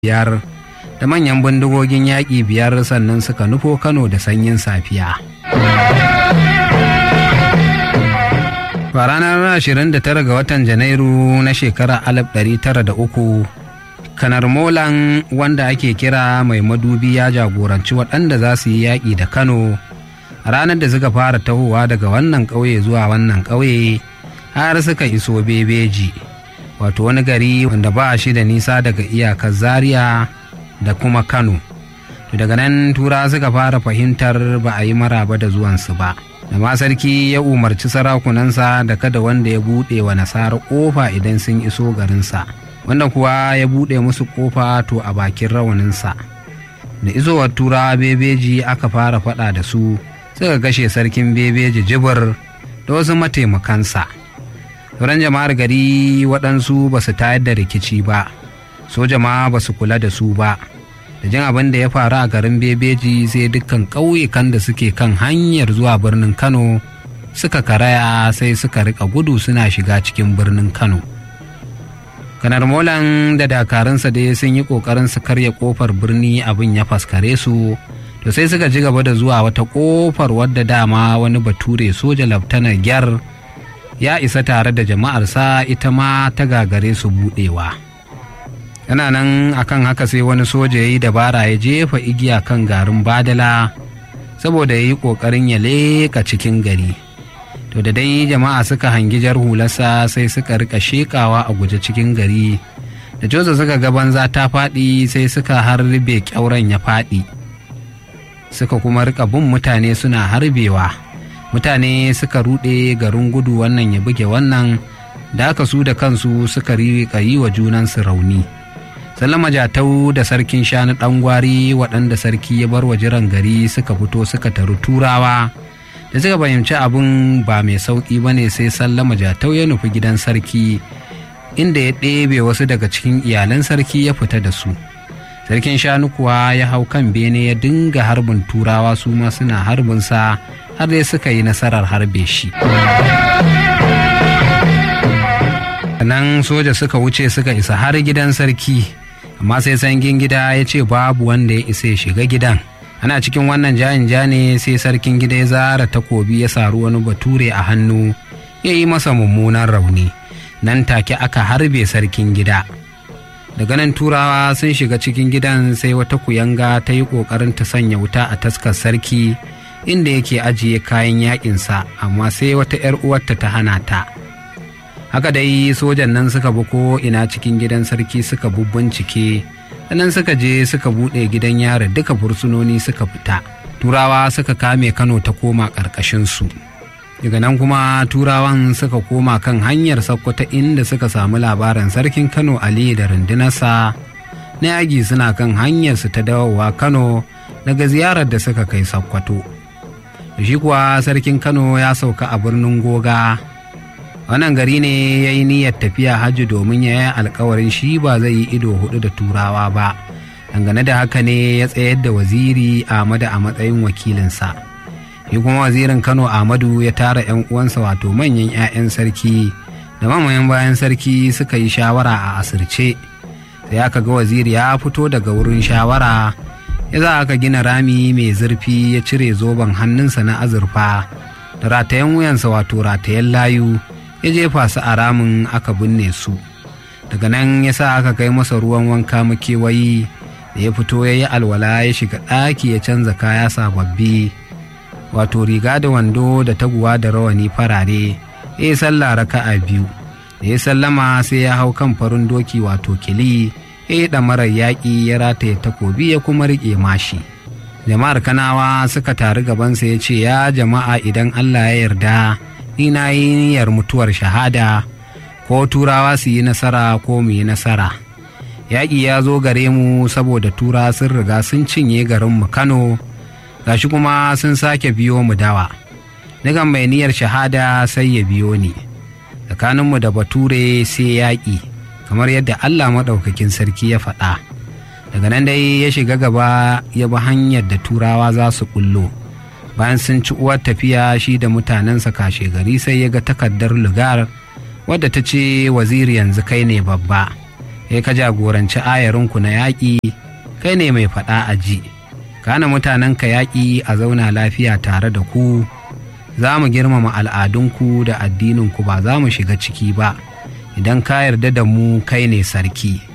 biyar da manyan bindigogin yaƙi biyar sannan suka nufo kano da sanyin safiya a ranar 29 ga watan janairu na shekarar 1903 kanar molan wanda ake kira mai madubi ya jagoranci waɗanda za su yi yaƙi da kano a ranar da suka fara tahowa daga wannan ƙauye zuwa wannan ƙauye har suka iso bebeji wato wani gari wanda ba shi da nisa daga iyakar zaria da kuma kano daga nan tura suka fara fahimtar ba a yi maraba da zuwansu ba da ma sarki ya umarci sarakunansa da kada wanda ya buɗe wa nasara ƙofa idan sun iso garinsa wanda kuwa ya buɗe musu ƙofa to a bakin rawaninsa da isowar turawa bebeji aka fara faɗa da su suka kashe sarkin bebeji jibir da wasu mataimakansa sauran jama'ar gari waɗansu ba su tayar da rikici ba soja ma ba su kula da su ba da jin abin da ya faru a garin bebeji sai dukkan ƙauyukan da suke kan hanyar zuwa birnin kano suka karaya sai suka rika gudu suna shiga cikin birnin kano kanar molan da dakarunsa dai sun yi ƙoƙarin su karya ƙofar birni abin ya faskare su to sai suka ji gaba da zuwa wata ƙofar wadda dama wani bature soja laftanar gyar ya isa tare da jama'arsa ita ma ta gagare su buɗewa. yana nan akan haka sai wani soja ya yi dabara ya jefa igiya kan garin badala saboda ya yi ƙoƙarin ya leƙa cikin gari to da dai jama'a suka hangi jar hularsa sai suka rika shekawa a guje cikin gari da joza suka ga banza ta faɗi sai suka harbe ƙyauren ya faɗi suka kuma rika bin mutane suna harbewa mutane suka ruɗe garin gudu wannan ya buge wannan da aka su da kansu suka riƙa yi wa junansu rauni sallama jatau da sarkin shanu ɗan gwari waɗanda sarki ya bar wa jiran gari suka fito suka taru turawa da suka fahimci abin ba mai sauƙi ba ne sai sallama jatau ya nufi gidan sarki inda ya ɗebe wasu daga cikin iyalan sarki ya fita da su sarkin shanu kuwa ya hau kan bene ya dinga harbin turawa su ma suna harbinsa har dai suka yi nasarar harbe shi nan soja suka wuce suka isa har gidan sarki amma sai sangin gida ya ce babu wanda ya isa ya shiga gidan ana cikin wannan jayin ja ne sai sarkin gida ya zara takobi ya saru wani bature a hannu ya yi masa mummunan rauni nan take aka harbe sarkin gida daga nan turawa sun shiga cikin gidan sai wata kuyanga ta yi ƙoƙarin ta sanya wuta a taskar sarki inda yake ajiye kayan yaƙinsa amma sai wata 'yar uwarta ta hana ta haka dai sojan nan suka bi ko ina cikin gidan sarki suka bubbincike sannan suka je suka buɗe gidan yara duka fursunoni suka fita turawa suka kame kano ta koma ƙarƙashinsu daga nan kuma turawan suka koma kan hanyar sakkwata inda suka samu labarin sarkin kano ali da rundunarsa na yaƙi suna kan hanyarsu ta dawowa kano daga ziyarar da suka kai sakkwato shi kuwa sarkin kano ya sauka a birnin goga wannan gari ne ya yi niyyar tafiya hajji domin ya yi alkawarin shi ba zai yi ido hudu da turawa ba dangane da haka ne ya tsayar da waziri ahmadu a matsayin wakilinsa shi kuma wazirin kano ahmadu ya tara 'yan uwansa wato manyan 'ya'yan sarki da mamayen bayan sarki suka yi shawara a asirce sai aka ga waziri ya fito daga wurin shawara ya za aka gina rami mai zurfi ya cire zoben hannunsa na azurfa da ratayen wuyansa wato ratayen layu ya jefa su a ramin aka binne su daga nan ya sa aka kai masa ruwan wanka makewayi da ya fito ya yi alwala ya shiga ɗaki ya canza kaya sababbi wato riga da wando da taguwa da rawani farare ya yi sallah raka'a biyu da ya sallama sai ya hau kan farin doki wato kili ya yi ɗamarar yaƙi ya rataye takobi ya kuma riƙe mashi jama'ar kanawa suka taru gabansa ya ce ya jama'a idan allah ya yarda ni na yi niyyar mutuwar shahada ko turawa su yi nasara ko mu yi nasara yaƙi ya zo gare mu saboda tura sun riga sun cinye garinmu kano gashi kuma sun sake biyo mu dawa daga mai niyyar shahada sai ya biyo ni tsakaninmu da bature sai yaƙi kamar yadda allah maɗaukakin sarki ya faɗa daga nan dai ya shiga gaba ya bi hanyar da turawa za su ƙullo bayan sun ci uwar tafiya shi da mutanensa kashe gari sai ya ga takardar lugar wadda ta ce waziri yanzu kai ne babba kai ka jagoranci ayarinku na yaƙi kai ne mai faɗa a ji kana mutanen ka yaƙi a zauna lafiya tare da ku za mu girmama al'adunku da addininku ba za mu shiga ciki ba idan ka yarda da mu kai ne sarki